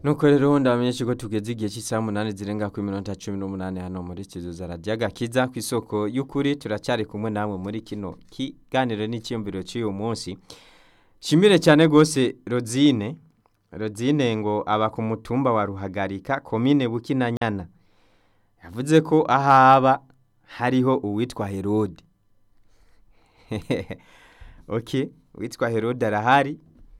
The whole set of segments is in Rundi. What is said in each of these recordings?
nuko rero ndabamenyesha ko tugeze igihe cy'isaha umunani zirenga ku minota cumi n'umunani hano muri studio za radiyo agakiza ku isoko y'ukuri turacyari kumwe namwe muri kino kiganiro n'icyiyumviro cy'uyu munsi shimire cyane rwose rozine rozine ngo aba ku mutumba wa ruhagarika komine bukinanyana yavuze ko ahaba hariho uwitwa herode ok uwitwa herode arahari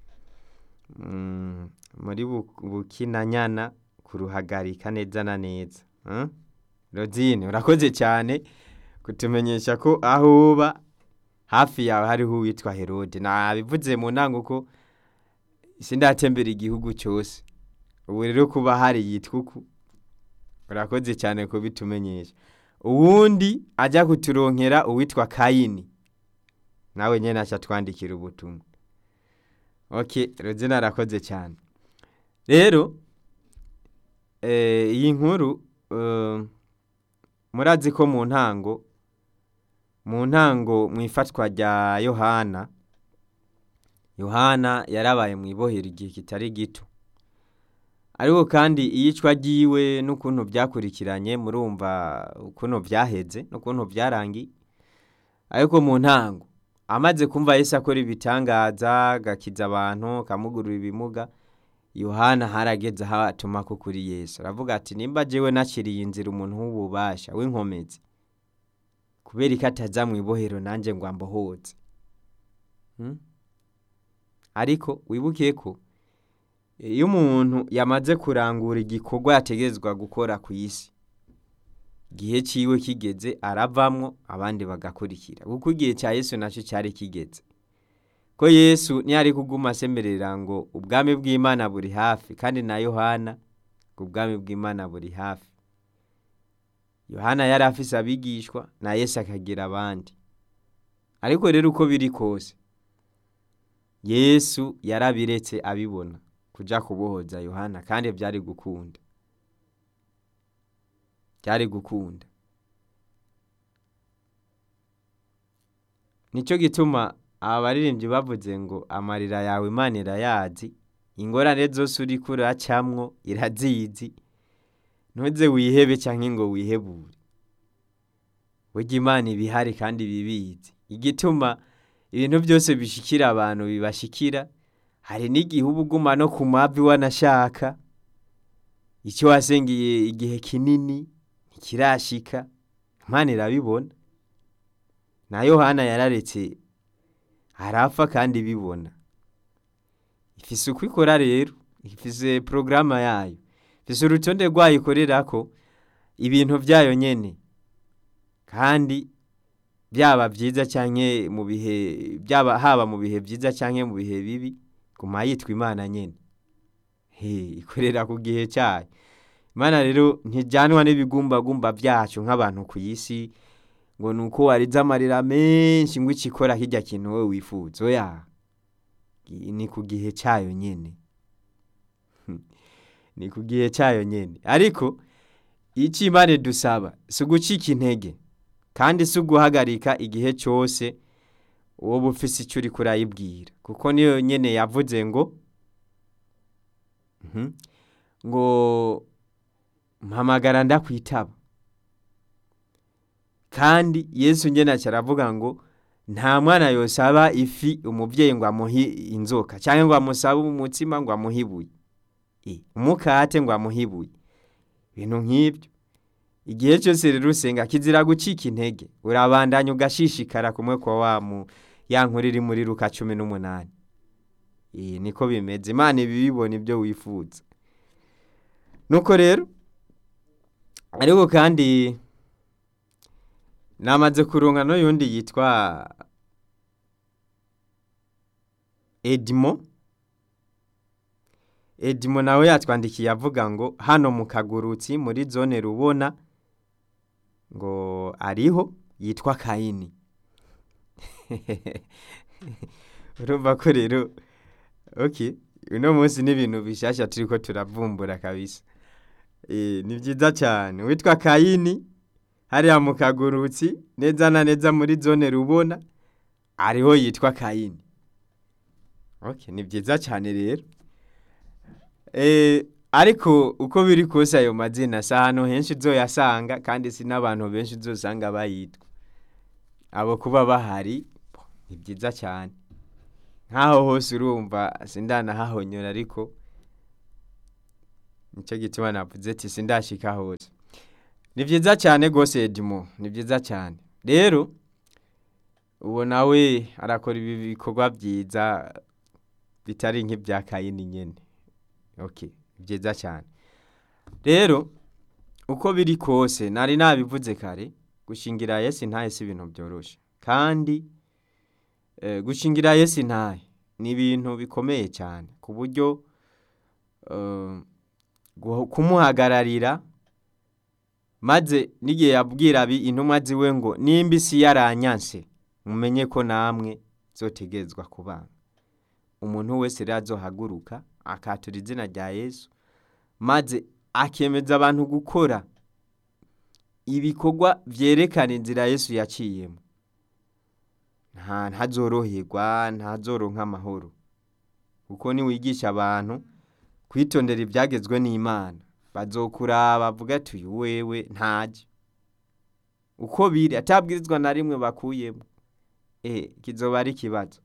Mm, muri Bu- bukinanyana kuruhagarika neza na neza Mm? rozine urakoze cyane kutumenyesha ko aho uba hafi yawe hariho uwitwa herode nabivuze mu ntango ko sindatembera igihugu cyose ubu rero kuba hari yitwa uku urakoze cyane kubitumenyesha uwundi ajya kuturonkera uwitwa kayini nawe nyine aca twandikira ubutumwa ok rozina arakoze cyane rero eh, iyi nkuru eh, murazi ko mu ntango mu ntango mu ifatwa rya yohana yohana yarabaye mu ibohero igihe kitari gito ariko kandi iyicwa ryiwe n'ukuntu byakurikiranye murumva ukuntu byaheze n'ukuntu byarangiye ariko mu ntango amaze kumva Yesu akora ibitangaza agakiza abantu akamugurura ibimuga yohana harageze aho atuma ko kuri yesu aravuga ati nimba jewe nakiriye inzira umuntu w'ububasha w'inkomezi kubera ko ataza mu ibohero nanjye ngo ambohoze Hmm? ariko wibuke ko iyo umuntu yamaze kurangura igikorwa yategezwa gukora ku isi igihe cyiwe kigeze aravamwo abandi bagakurikira kuko igihe cya yesu nacyo cyari kigeze ko yesu ntiyari kuguma asemerera ngo ubwami bw'imana buri hafi kandi na yohana ngo ubwami bw'imana buri hafi yohana yari afise abigishwa na yesu akagira abandi ariko rero uko biri kose yesu yarabiretse abibona kuja kubohoza yohana kandi byari gukunda byari gukunda nicyo gituma aba baririmbyi bavuze ngo amarira yawe imana irayazi ingorane zose uri kuracamwo irazizi ntuze wihebe cyangwa ngo wihebure burya imana ibihari kandi bibizi igituma ibintu byose bishikira abantu bibashikira hari n'igihe uba uguma no ku mavi wanashaka icyo wasengeye igihe kinini ntikirashika imana irabibona na yohana yararetse arapfa kandi bibona ifise uko ikora rero ifise porogaramu yayo ifise urutonde rwayo ikorerako ibintu byayo nyene kandi byaba byiza cyangwa mu bihe byaba haba mu bihe byiza cyangwa mu bihe bibi guma yitwa imana nyene he ikorera ku gihe cyayo imana rero ntijyanwa n'ibigumbagumba byacu nk'abantu ku isi ngo ni uko warize amarira menshi ngo ikikora kijya kintu wowe wifuza oya ni ku gihe cyayo nyene ni ku gihe cyayo nyene ariko icyo imana idusaba si ugucika intege kandi si uguhagarika igihe cyose wowe ufise icyo uri kurayibwira kuko niyo nyene yavuze ngo Mhm. ngo mpamagara ndakwitaba kandi yesu nyene aravuga ngo nta mwana yosaba ifi umubyeyi ngo amuhe inzoka cyangwa ngo amusabe umutsima ngo amuhe ibuye Eh, umukate ngo amuhe ibuye ibintu nk'ibyo igihe cyose rero usenga kizira gucika intege urabandanya ugashishikara kumwe kwa wa mu ya nkuru iri muri luka cumi n'umunani Eh, niko bimeze imana ibibibona ibyo wifuza nuko rero ariko kandi namaze kuronka n'uyundi yitwa edimo edimo nawe yatwandikiye avuga ngo hano mu kagurutsi muri zone rubona ngo ariho yitwa kayini urumva ko rero ok uno munsi n'ibintu bishyashya turi ko turavumbura kabisa Eh, ni byiza cyane witwa kayini hariya mu kagurutsi neza na neza muri zone rubona ariho yitwa kayini ok ni byiza cyane rero Eh, ariko uko biri kose ayo mazina si ahantu henshi uzoyasanga kandi si n'abantu benshi uzosanga bayitwa abo kuba bahari ni byiza cyane nk'aho hose urumva sindanahahonyora ariko nicyo gituma navuze ati sindashika hose ni byiza cyane rwose edimo ni byiza cyane rero uwo nawe arakora ibi bikorwa byiza bitari nk'ibya kayini nyine okay byiza cyane rero uko biri kose nari nabivuze kare gushingira yesi ntaye si ibintu byoroshye kandi eh, gushingira yesi ntaye ni ibintu bikomeye cyane ku buryo eh, guh- kumuhagararira maze n'igihe yabwira abi intumwa ziwe ngo nimba isi yaranyanse mumenye ko namwe zotegerezwa kubana umuntu wese rero azohaguruka akatura izina rya yesu maze akemeza abantu gukora ibikorwa byerekana inzira yesu yaciyemo nta ntazoroherwa ntazoronka amahoro kuko niwigisha abantu kwitondera ibyagezwe n'imana bazokura bavuga ati uyu wewe ntajya uko biri atabwirizwa na rimwe bakuyemo eh kizoba ari ikibazo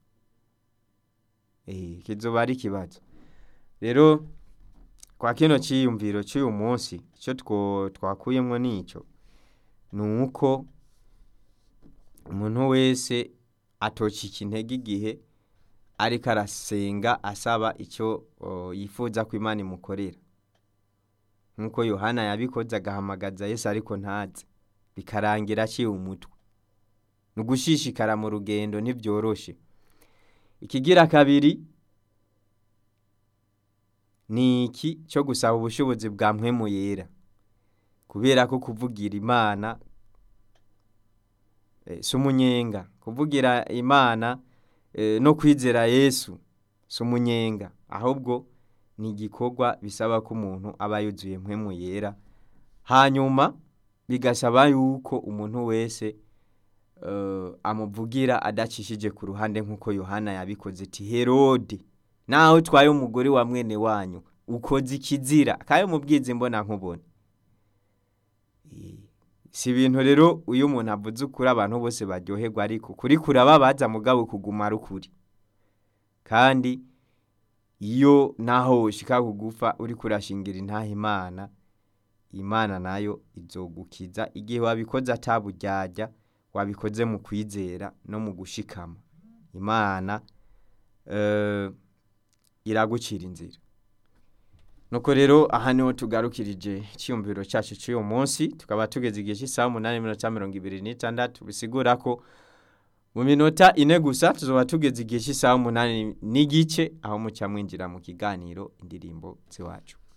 eh kizoba ari ikibazo rero kwa kino cyiyumviro cy'uyu munsi icyo two twakuyemo nicyo ni uko umuntu wese atocika intege igihe ariko arasenga asaba icyo o, yifuza ko imana imukorera nk'uko yohana yabikoze agahamagaza yesu ariko ntaze bikarangira aciye umutwe ni ugushishikara mu rugendo ntibyoroshe ikigira kabiri ni iki cyo gusaba ubushobozi bwa mpwemu yera kubera ko kuvugira imana eh, si umunyenga kuvugira imana eh, no kwizera yesu si umunyenga ahubwo ni igikorwa bisaba ko umuntu aba yuzuye mpwemu yera hanyuma bigasaba yuko umuntu wese eh, amuvugira adacishije ku ruhande nk'uko yohana yabikoze ati herode naho utwaye umugore wa mwene wanyu ukoze ikizira kayo mubwizi mbona nkubona Eh, si ibintu rero uyu umuntu avuze ukuri abantu bose baryoherwa ariko kuri kurababaza mugabo kuguma ari ukuri kandi iyo naho ushika kugufa uri kurashingira intaha imana imana nayo izogukiza igihe wabikoze ataburyarya wabikoze mu kwizera no mu gushikama imana eh, iragucira inzira nuko rero aha niho tugarukirije icyiyumviro cyacu cy'uyu munsi tukaba tugeze igihe cy'isaha umunani n'iminota mirongo ibiri n'itandatu bisigura ko mu minota ine gusa tuzoba tugeze igihe cy'isaha umunani n'igice aho mucya mwinjira mu kiganiro indirimbo z'iwacu